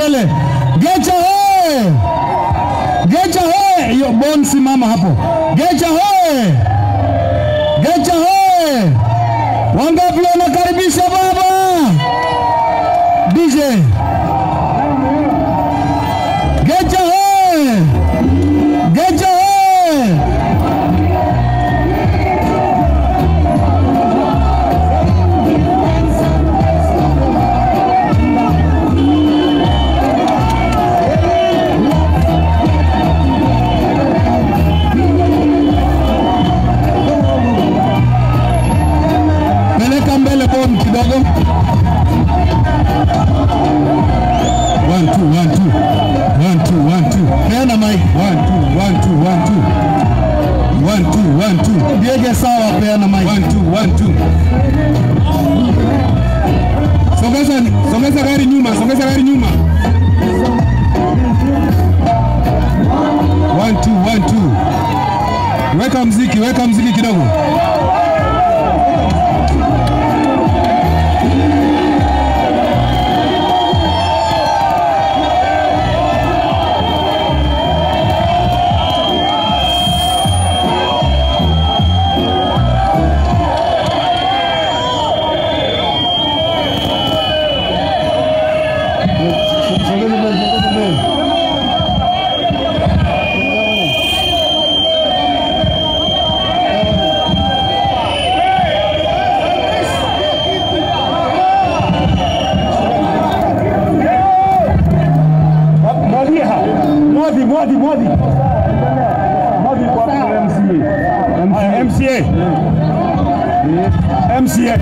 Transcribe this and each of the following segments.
mbele. Gecha hoye! Gecha hoye! Hiyo Bon, simama hapo. Gecha hoye! Gecha hoye! Wangapi wanakaribisha baba? DJ. Gecha hoye! Gecha hoye! Peleka mbele Bon kidogo. One, two, one, two. One, two, one, two. Peana mic. One, two, one, two, one, two. One, two, one, two. Diege sawa, peana mic. One, two, one, two. Sogeza, sogeza gari nyuma, sogeza gari nyuma. One, two, one, two. Weka mziki, weka mziki kidogo. Mwadhi, mwadhi, mwadhi. Mwadhi kwa MCA. Haya, MCA. MCA.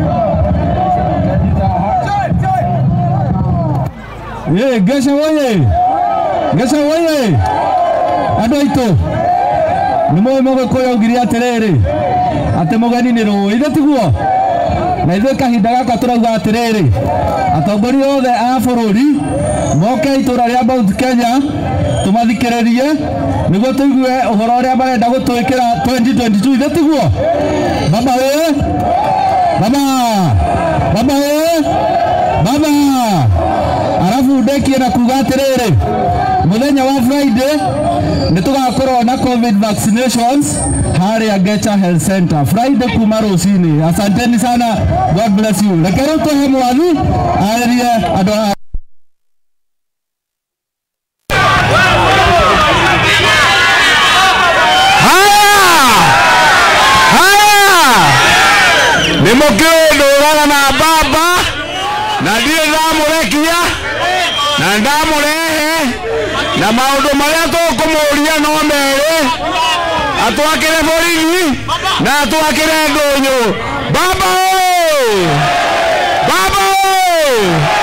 Ye, Gesha woye! Gesha woye! Andũ aitũ nĩ mũĩ mũgĩkũyũ augire atĩrĩrĩ atĩ mũgeni nĩ rũĩ ithe tiguo na ithuĩ kahinda gaka tũrauga atĩrĩrĩ atongoria othe a bũrũri moke itũra rĩa Mount Kenya tũmathikĩrĩrie nĩguo tũigue ũhoro ũrĩa marenda gũtwĩkĩra 2022 ithe tiguo baba ĩ baba baba ĩ baba arabu ndekie na kuga atĩrĩrĩ mũthenya wa Friday nĩ tũgakorwo na covid vaccinations harĩa Gecha Health Center Friday kuma rũcinĩ. Asanteni sana, God bless you. Reke rĩu tũhe mwathi arĩrie andũ aya nä må kä ndå raga na baba na ndirä ndamå na ndamå rehe na maå ndå marä a tå kå må ria no merä atwakä re borithi na atwakä re ndå nyå baba å baba å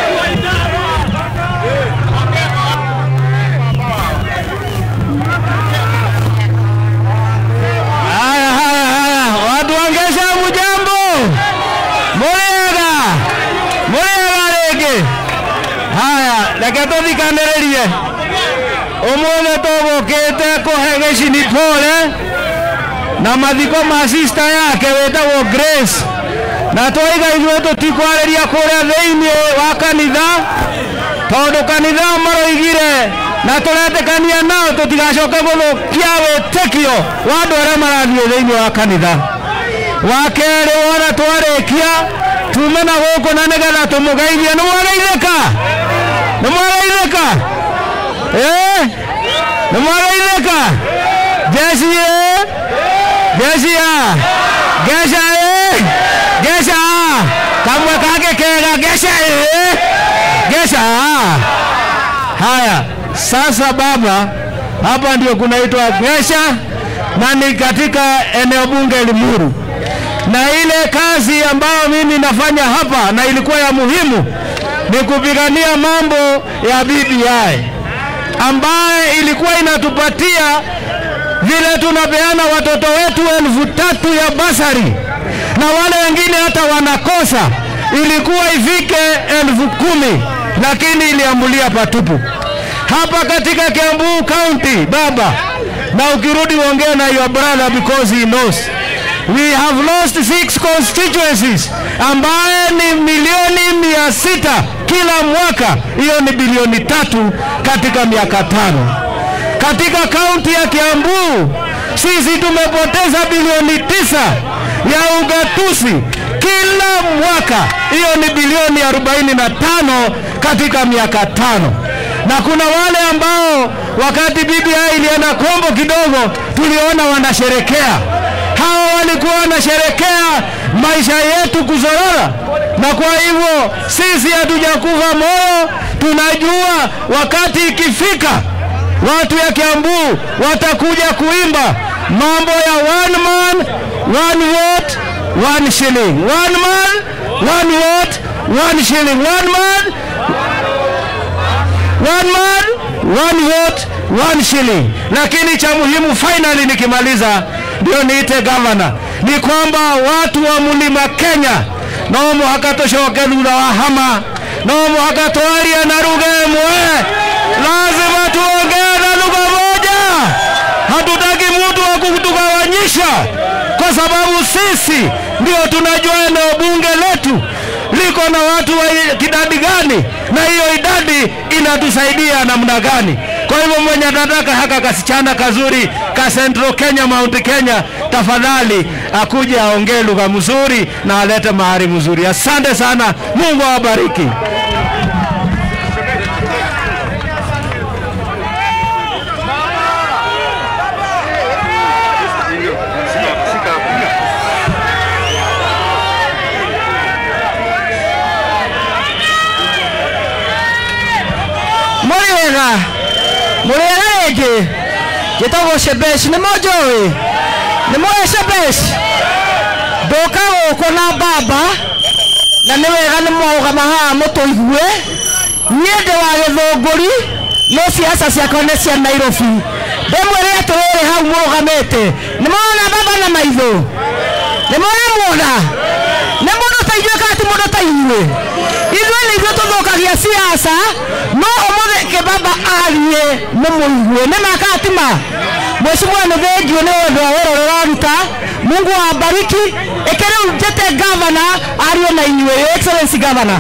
haya haya haya watu wangesha mujambo muriega muriega rĩngĩ haya reke tũthikanĩrĩrie ũmũthĩ tũgũkĩte kũhe gĩcini pole na mathiko ma sista yake wĩtagwo Grace na twaiga ithuĩ tũtikwarĩria kũrĩa thĩinĩ wa kanitha tondũ kanitha maroigire na tũretĩkania nao tũtigacoke gũthũkia wĩtĩkio wa andũ arĩa marathiĩ thĩinĩ wa kanitha wa kerĩ wona twarĩkia tume na gũkũ na nĩgetha tũmũgeithie nĩ mwageithĩka nĩ mwageithĩka ĩ nĩ mwageithĩka jeci ĩ jeci a geca ĩ geca kamwe kake kega geca ĩ geca haya sasa baba hapa ndio kunaitwa Gesha na ni katika eneo bunge Limuru, na ile kazi ambayo mimi nafanya hapa na ilikuwa ya muhimu ni kupigania mambo ya BBI ambaye ilikuwa inatupatia vile tunapeana watoto wetu elfu tatu ya basari na wale wengine hata wanakosa, ilikuwa ifike elfu kumi lakini iliambulia patupu hapa katika Kiambu County baba, na ukirudi uongee na your brother because he knows we have lost six constituencies ambaye ni milioni mia sita kila mwaka. Hiyo ni bilioni tatu katika miaka tano. Katika kaunti ya Kiambu sisi tumepoteza bilioni tisa ya ugatuzi kila mwaka. Hiyo ni bilioni 45 katika miaka tano na kuna wale ambao wakati BBI ilienda kombo kidogo, tuliona wanasherekea. Hawa walikuwa wanasherekea maisha yetu kuzorora, na kwa hivyo sisi hatujakufa moyo. Tunajua wakati ikifika, watu ya Kiambu watakuja kuimba mambo ya one man one vote one shilling, one man one vote one shilling, one man one man one vote one shilling. Lakini cha muhimu finally, nikimaliza ndio niite gavana, ni kwamba watu wa mlima Kenya no muhaka tucoke thutha wa hama no muhaka twarie na lugha ĩmwe lazima tuongee na lugha moja hatutaki mtu wa kutugawanyisha kwa sababu sisi ndio tunajua eneo bunge letu liko na watu wa kidadi gani na hiyo idadi inatusaidia namna gani. Kwa hivyo mwenye anataka haka kasichana kazuri ka Central Kenya, Mount Kenya, tafadhali akuje aongee lugha mzuri na alete mahari mzuri. Asante sana, Mungu awabariki. Mũrĩ wega mũrĩ wega rĩngĩ njĩtagwo Shebesh nĩ mũnjũĩ nĩ mũĩ Shebesh ndũka gũkũ na mbamba na nĩ wega nĩ mwaũgama haha mũtũigue niĩ ndĩ wa gĩthũngũri no siasa ciakwa nĩ cia Nairobi ndĩmwĩre atĩrĩrĩ hau mũrũgamĩte nĩ mwana mbamba na maitho nĩ mũramuona nĩ mũndũ ta inyuĩ kana ti mũndũ ta inyuĩ ithuĩ nĩ ithuĩ tũthũkagia siasa no ũmũthĩ kĩbaba arie mũmũigue nĩ makatima Mheshimiwa nĩ thengiũ nĩ ũndũ wa wĩra ũrĩa ũraruta Mungu awabariki ĩkĩrĩu njĩte gavana arie na inyuĩ Your Excellency gavana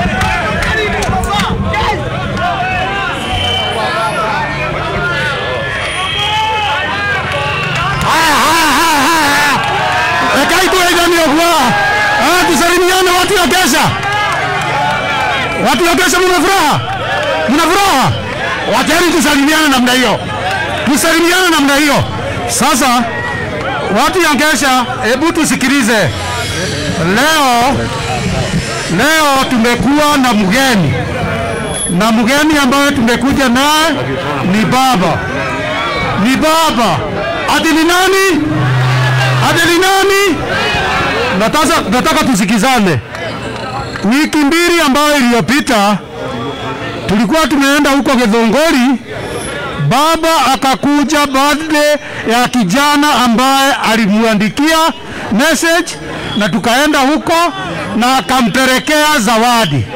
Rekai tuwaigani ogwa. Ah, tusalimiane watu wa Kesha. Watu wa Kesha mna furaha? Mna furaha? Wacheni tusalimiane namna hiyo. Tusalimiane namna hiyo. Sasa watu ya Kesha, hebu tusikilize. Leo leo tumekuwa na mgeni na mgeni ambaye tumekuja naye ni baba, ni baba. Ati ni nani? Ati ni nani? Nataka, nataka tusikizane. Wiki mbili ambayo iliyopita tulikuwa tumeenda huko Githunguri, baba akakuja birthday ya kijana ambaye alimwandikia message na tukaenda huko na akampelekea zawadi.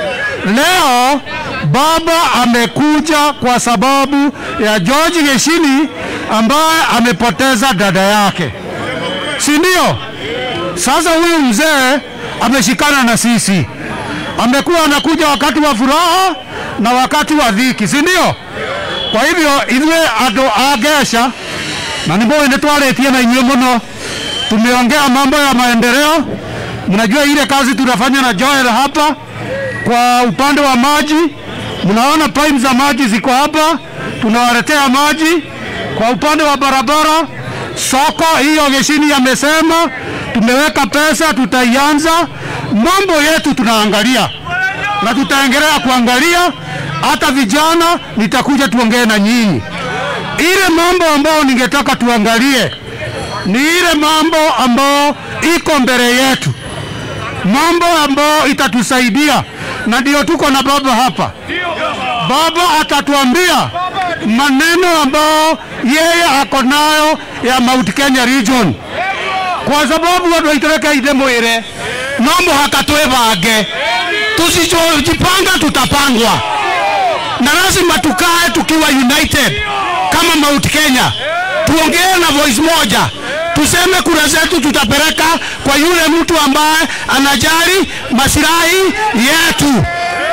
Leo baba amekuja kwa sababu ya George Geshini ambaye amepoteza dada yake, si ndio? Sasa huyu mzee ameshikana na sisi, amekuwa anakuja wakati wa furaha na wakati wa dhiki, si ndio? Kwa hivyo ithuĩ andũ a Ngesha na nĩ mũĩ nĩ twarĩtie na inyuĩ mũno, tumeongea mambo ya maendeleo. Mnajua ile kazi tunafanya na Joel hapa kwa upande wa maji, mnaona pipe za maji ziko hapa, tunawaletea maji. Kwa upande wa barabara, soko hiyo Geshini amesema tumeweka pesa, tutaianza. Mambo yetu tunaangalia na tutaendelea kuangalia. Hata vijana nitakuja tuongee na nyinyi. Ile mambo ambayo ningetaka tuangalie ni ile mambo ambayo iko mbele yetu, mambo ambayo itatusaidia, na ndio tuko na baba hapa. Baba atatuambia maneno ambayo yeye ako nayo ya Mount Kenya region, kwa sababu watu waitereka ide mwire no muhaka twebange, tusijipanga tutapangwa, na lazima tukae tukiwa united kama Mount Kenya, tuongee na voice moja, tuseme kura zetu tutapeleka kwa yule mtu ambaye anajali masilahi yetu.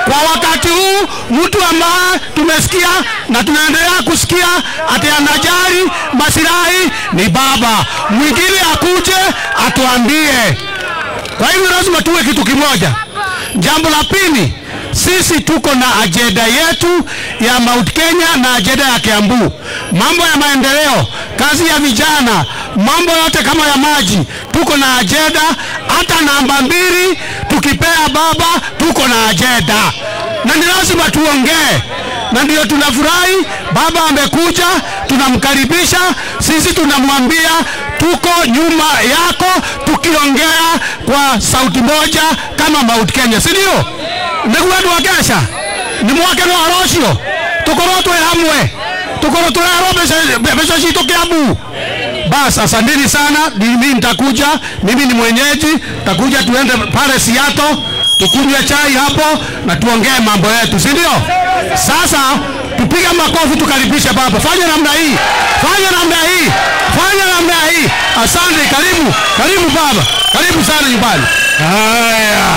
kwa wakati huu mtu ambaye tumesikia na tunaendelea kusikia ati anajali masilahi ni baba mwingine akuje atuambie kwa hivyo lazima tuwe kitu kimoja jambo la pili sisi tuko na ajenda yetu ya Mount Kenya na ajenda ya Kiambu, mambo ya maendeleo, kazi ya vijana, mambo yote kama ya maji, tuko na ajenda. Hata namba mbili tukipea baba, tuko na ajenda na ni lazima tuongee, na ndio tunafurahi baba amekuja, tunamkaribisha. Sisi tunamwambia tuko nyuma yako, tukiongea kwa sauti moja kama Mount Kenya, si ndio? nĩguo andũ a ngeca nĩ mwakeno wa rũciũ tũkorwo twĩ hamwe tũkorwo tũreherwo mbeca- mbeca citũ kĩambu bas asanteni sana mimi nitakuja mimi ni mwenyeji takuja tuende pale siato tukunywe chai hapo na tuongee mambo yetu si ndio sasa tupige makofi tukaribishe baba fanya namna hii fanya namna hii fanya namna hii asante karibu karibu baba karibu sana nyumbani haya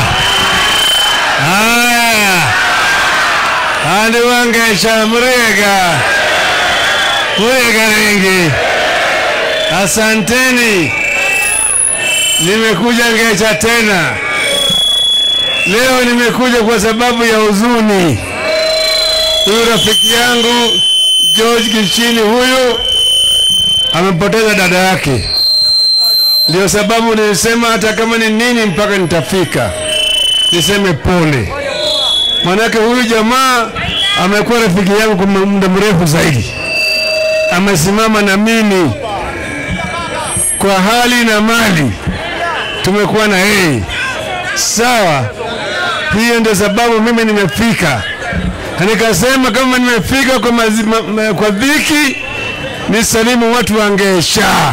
haya andu wangesha murega murega rengi asanteni nimekuja ngesha tena leo nimekuja kwa sababu ya huzuni huyu rafiki yangu george kichini huyu amepoteza dada yake ndio sababu nilisema hata kama ni nini mpaka nitafika niseme pole manake huyu jamaa amekuwa rafiki yangu kwa muda mrefu zaidi amesimama na mimi kwa hali na mali tumekuwa na yeye sawa hiyo ndio sababu mimi nimefika na nikasema kama nimefika kwa, mazi, ma, ma, kwa dhiki nisalimu watu wa Ngesha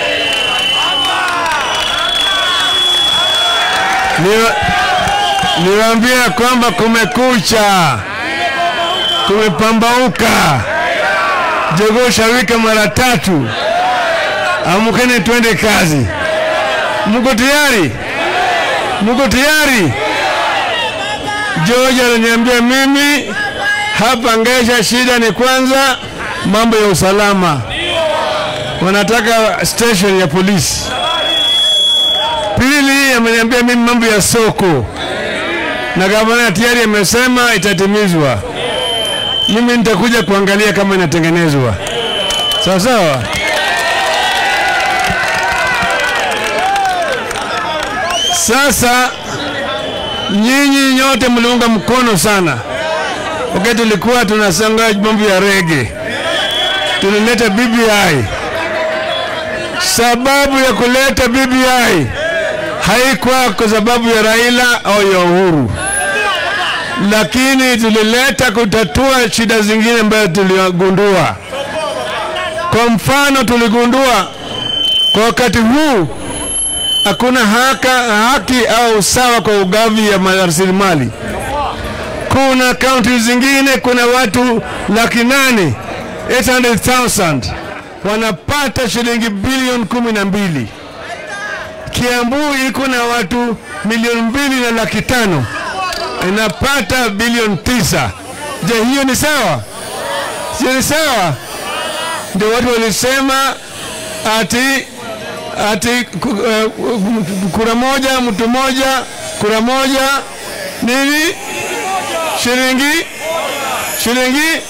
Niwa- niwaambie kwamba kumekucha, kumepambauka, jogoo shawika mara tatu. Amkeni twende kazi. Mko tayari? Mko tayari? George ananiambia mimi hapa Ngesha, shida ni kwanza mambo ya usalama, wanataka station ya polisi. Pili, ameniambia mimi mambo ya soko, na gavana tayari amesema itatimizwa. Mimi nitakuja kuangalia kama inatengenezwa sawa sawa. Sasa nyinyi nyote mliunga mkono sana wakati tulikuwa tunasanga mambo ya rege, tulileta BBI. Sababu ya kuleta BBI haikuwa kwa sababu ya Raila au ya Uhuru, lakini tulileta kutatua shida zingine ambazo tuligundua. Kwa mfano, tuligundua kwa wakati huu hakuna haka, haki au usawa kwa ugavi ya rasilimali. Kuna kaunti zingine, kuna watu laki nane 800,000 wanapata shilingi bilioni kumi na mbili. Kiambu iko na watu milioni mbili na laki tano inapata bilioni tisa. Je, hiyo ni sawa? Sio ni sawa? Ndio watu walisema ati ati ku- eh, kura moja mtu moja kura moja nini shilingi shilingi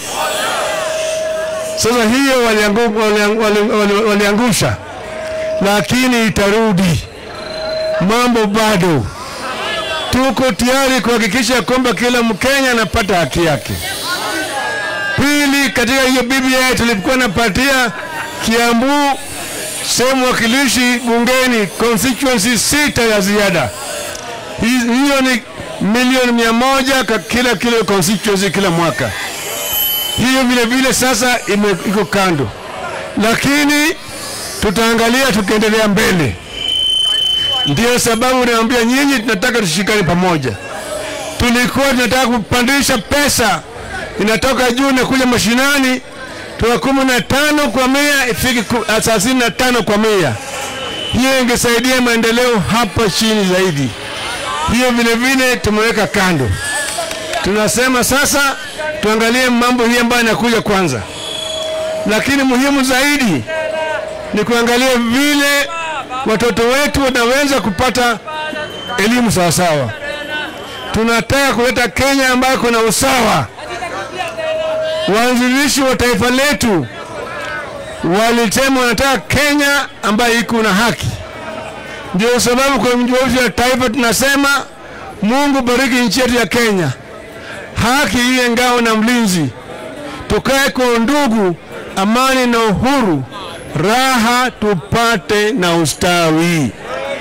sasa hiyo waliangu- waliang- wali- wali- waliangusha lakini itarudi mambo bado tuko tayari kuhakikisha kwamba kila mkenya anapata haki yake pili katika hiyo BBI tulikuwa napatia Kiambu sehemu wakilishi bungeni constituency sita ya ziada. Hi- Hiyo ni milioni mia moja kwa kila kila constituency kila mwaka. Hiyo vile vile sasa ime, iko kando, lakini tutaangalia tukiendelea mbele. Ndio sababu naambia nyinyi, tunataka tushikane pamoja. Tulikuwa tunataka kupandisha pesa inatoka juu na kuja mashinani toka kumi na tano kwa mia ifike ku- thelathini na tano kwa mia. Hiyo ingesaidia maendeleo hapa chini zaidi. Hiyo vile vile tumeweka kando. Tunasema sasa tuangalie mambo hii ambayo inakuja kwanza, lakini muhimu zaidi ni kuangalia vile watoto wetu wanaweza kupata elimu sawasawa. Tunataka kuleta Kenya ambayo kuna usawa. Waanzilishi wa taifa letu walisema wanataka Kenya ambayo iko na haki. Ndio sababu kwa mji wa taifa tunasema Mungu bariki nchi yetu ya Kenya, haki iwe ngao na mlinzi, tukae kwa ndugu, amani na uhuru, raha tupate na ustawi.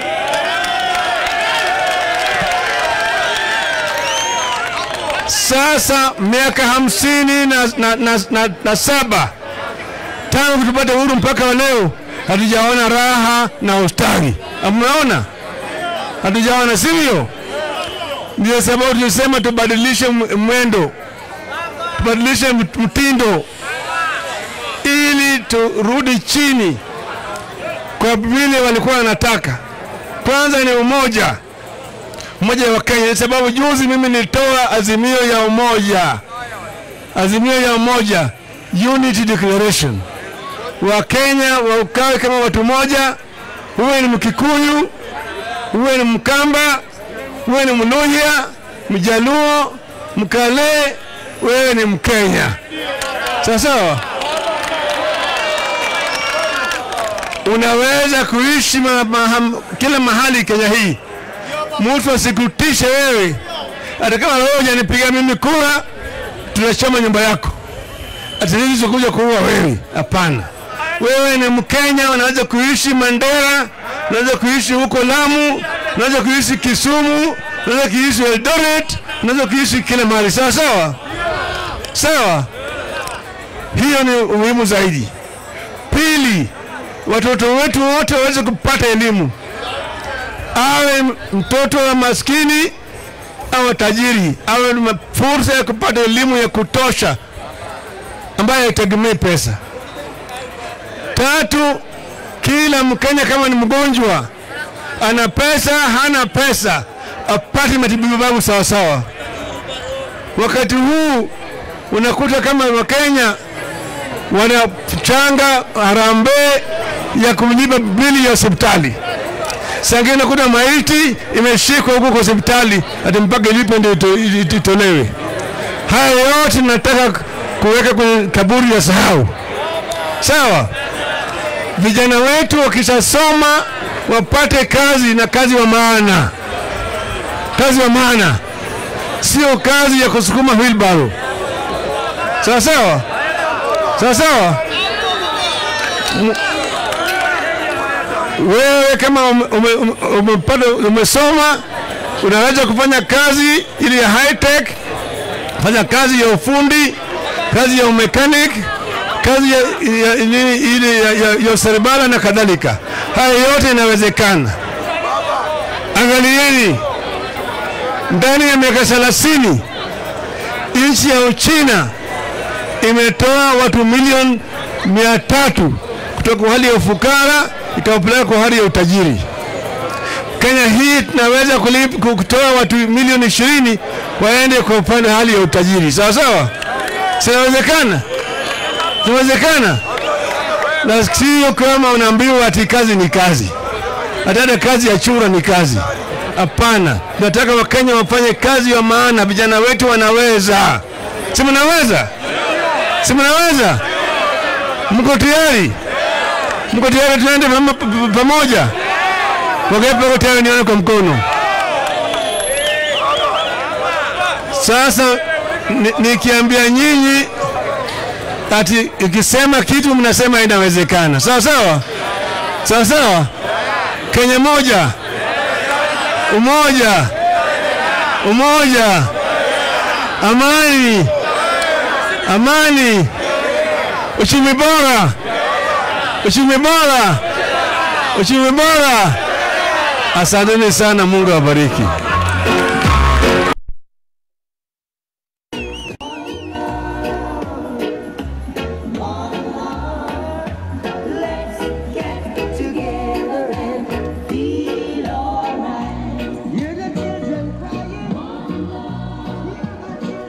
Sasa miaka hamsini na, na, na, na, na saba tangu tupate uhuru mpaka wa leo hatujaona raha na ustawi. Mnaona, hatujaona, sivyo? Ndio sababu tulisema tubadilishe m- mwendo, tubadilishe mt- mtindo ili turudi chini kwa vile walikuwa wanataka. Kwanza ni umoja, umoja wa Kenya, sababu juzi mimi nilitoa azimio ya umoja, azimio ya umoja, unity declaration. Wakenya waukawe kama watu moja, huwe ni Mkikuyu, huwe ni Mkamba, huwe ni Mluhya, Mjaluo, Mkale, wewe ni Mkenya. Sawa sawa. Unaweza kuishi ma, ma, kila mahali Kenya hii, mtu asikutishe wewe. Hata kama wewe hujanipigia mimi kura, tunachoma nyumba yako, atilizi kuja kuua wewe. Hapana, wewe ni Mkenya, unaweza kuishi Mandera, unaweza kuishi huko Lamu, unaweza kuishi Kisumu, unaweza kuishi Eldoret, unaweza kuishi kila mahali. Sawa sawa sawa, hiyo ni umuhimu zaidi. Pili, watoto wetu wote waweze kupata elimu, awe mtoto wa maskini awe tajiri, awe na fursa ya kupata elimu ya kutosha ambayo haitegemei pesa. Tatu, kila Mkenya kama ni mgonjwa, ana pesa hana pesa, apate matibabu sawa sawa. Wakati huu unakuta kama Wakenya wanachanga harambee ya kumlipa bili ya hospitali. Sangine unakuta maiti imeshikwa huko kwa hospitali ati mpaka ilipo ndio ito- ito- itolewe. Haya yote nataka kuweka kwenye kaburi ya sahau. Sawa, vijana wetu wakishasoma wapate kazi na kazi wa maana, kazi wa maana, sio kazi ya kusukuma wheelbarrow. Sawa sawa, sawa sawa. M- Wewe kama ume- ume- ume- umepata umesoma, unaweza kufanya kazi ili ya high tech, fanya kazi ya ufundi, kazi ya umekanik, kazi ya, ya, ile- ile ya, ya, ya useremala na kadhalika. Haya yote inawezekana. Angalieni, ndani ya miaka thelathini nchi ya Uchina imetoa watu milioni mia tatu kutoka kwa hali ya ufukara ikawapeleka kwa hali ya utajiri. Kenya hii tunaweza kulip- kutoa watu milioni ishirini waende kwa upande wa hali ya utajiri, sawa sawa, sinawezekana, sinawezekana, na sio kama unaambiwa ati kazi ni kazi, hata hata kazi ya chura ni kazi. Hapana, tunataka Wakenya wafanye kazi ya maana. Vijana wetu wanaweza, si mnaweza? Si mnaweza? Mko tayari? Mko tayari? Tuende pamo- p- p- pamoja. Wangapi wako tayari? Nione kwa mkono. Sasa ni- nikiambia nyinyi ati ikisema kitu mnasema inawezekana, sawa sawa, sawa sawa. Kenya moja, umoja, umoja, amani, amani, uchumi bora, uchumi bora, uchumi bora. Asanteni sana, Mungu awabariki. together and feel alright. Hear the children crying.